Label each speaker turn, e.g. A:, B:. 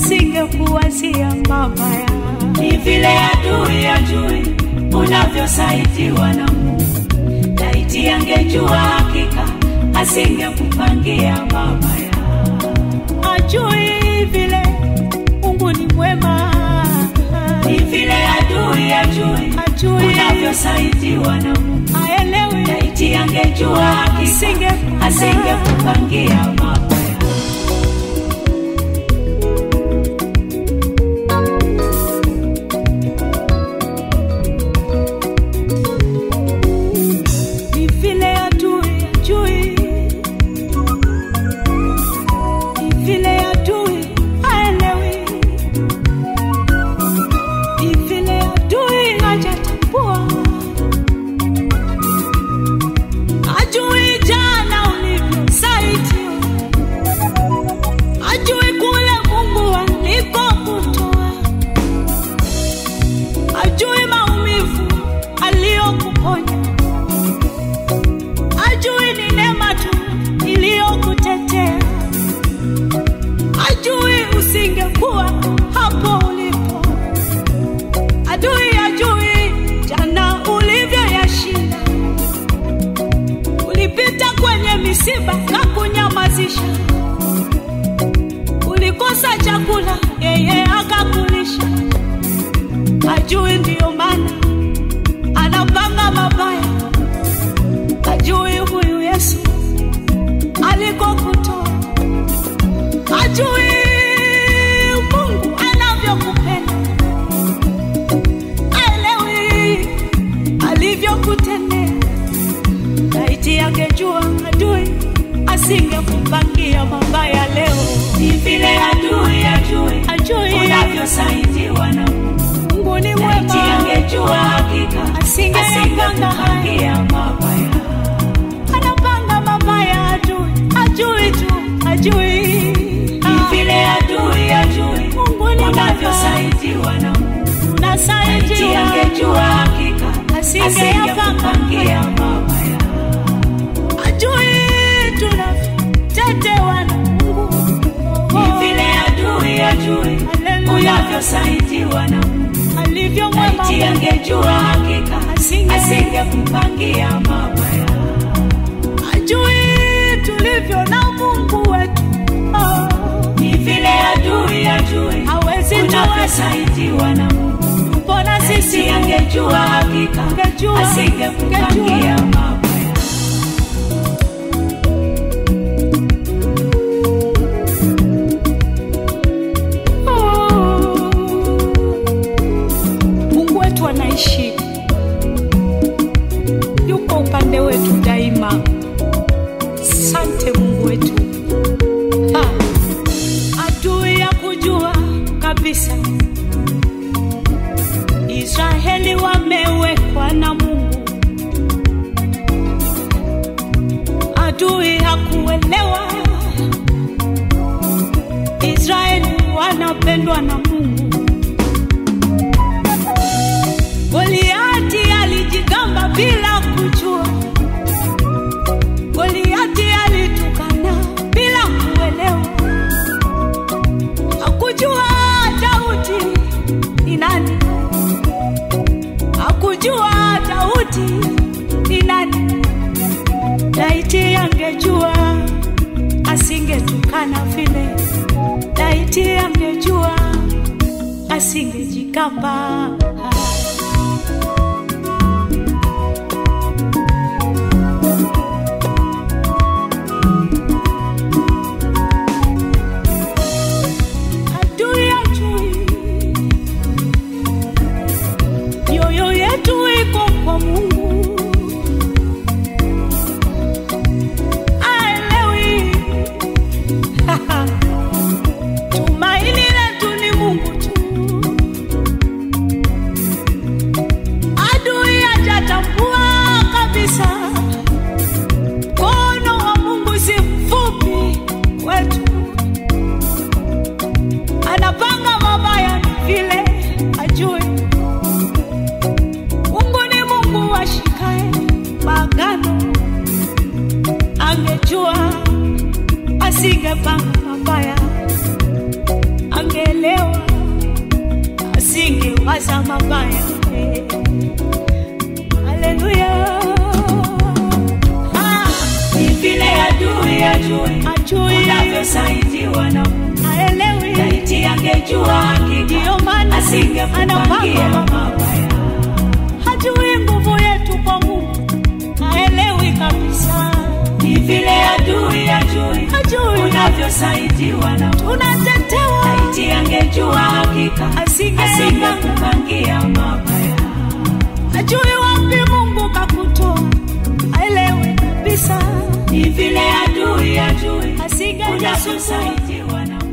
A: asingekuwazia mabaya.
B: Ni vile adui ajui unavyosaidiwa na Mungu. Laiti angejua hakika asingekupangia mabaya.
A: Ajui vile Mungu ni mwema,
B: Ni vile adui ajui
A: Ajui.
B: unavyosaidiwa na Mungu.
A: aelewi
B: Laiti angejua hakika
A: Asinge-
B: asingekupangia mabaya.
A: ni vile adui ajui, ni vile adui aelewi, ni vile adui hajatambua, ajui jana ulivyosaidiwa, ajui kule Mungu alikokutoa, ajui maumivu aliyokuponya ajui ni neema tu iliyokutetea, ajui usingekuwa hapo ulipo, adui ajui jana ulivyoyashinda. Ulipita kwenye misiba na kunyamazisha, ulikosa chakula, yeye akakulisha. Ajui ndiyo maana anapanga mabaya ajui huyu Yesu alikokutoa, ajui Mungu anavyokupenda, aelewi alivyokutendea. Laiti angejua adui asingekupangia mabaya leo.
B: Ni vile adui ajui
A: Ajui
B: unavyosaidiwa na Mungu.
A: Mungu ni
B: Laiti
A: mwema,
B: angejua hakika
A: Asingeyapanga haya.
B: asingekupangia mabaya.
A: anapanga mabaya, ajui ajui tu ajui
B: Ni vile adui ajui
A: Mungu ni mwema.
B: unavyosaidiwa na Mungu. Laiti
A: unasaidia
B: angejua hakika
A: Asingeyapanga
B: asingekupangia mabaya.
A: ajui tunavyotetewa na Mungu.
B: Ni vile adui ajui
A: Haleluya.
B: unavyosaidiwa na Mungu.
A: alivyo mwema
B: Laiti angejua hakika
A: Asinge-
B: asingekupangia mabaya.
A: ajui tulivyo na Mungu wetu oh.
B: Ni vile adui ajui
A: hawezi tuwe
B: unavyosaidiwa na Mungu.
A: mbona sisi
B: Sisi angejua hakika
A: Angejua,
B: asingekupangia mabaya.
A: Oh. Mungu wetu anaishi, yuko upande wetu daima. Sante Mungu wetu. Ha. Adui ya kujua kabisa Israeli wamewekwa na Mungu. Adui hakuelewa Israeli wanapendwa na Mungu. Goliati alijigamba bila kujua, Goliati alitukana bila kuelewa, hakujua Daudi ni nani, hakujua Daudi ni nani. Laiti angejua asingetukana vile, laiti angejua asingejigamba. Adui ajui mioyo yetu iko kwa Mungu, aelewi tumaini letu ni Mungu tu. waza mabaya. Haleluya. Ah,
B: Ni vile adui ajui
A: ajui
B: unavyosaidiwa na Mungu.
A: haelewi,
B: Laiti angejua hakika
A: ndiyo maana
B: asingekupangia
A: anapanga
B: mabaya.
A: hajui nguvu yetu kwa Mungu, haelewi kabisa,
B: Ni vile adui ajui
A: hajui
B: unavyosaidiwa na Mungu.
A: tunatetewa,
B: Laiti angejua hakika
A: asingepanga,
B: asingekupangia mabaya.
A: hajui wapi Mungu kakutoa, haelewi kabisa,
B: Ni vile adui ajui
A: asingejesusa
B: unavyosaidiwa na Mungu.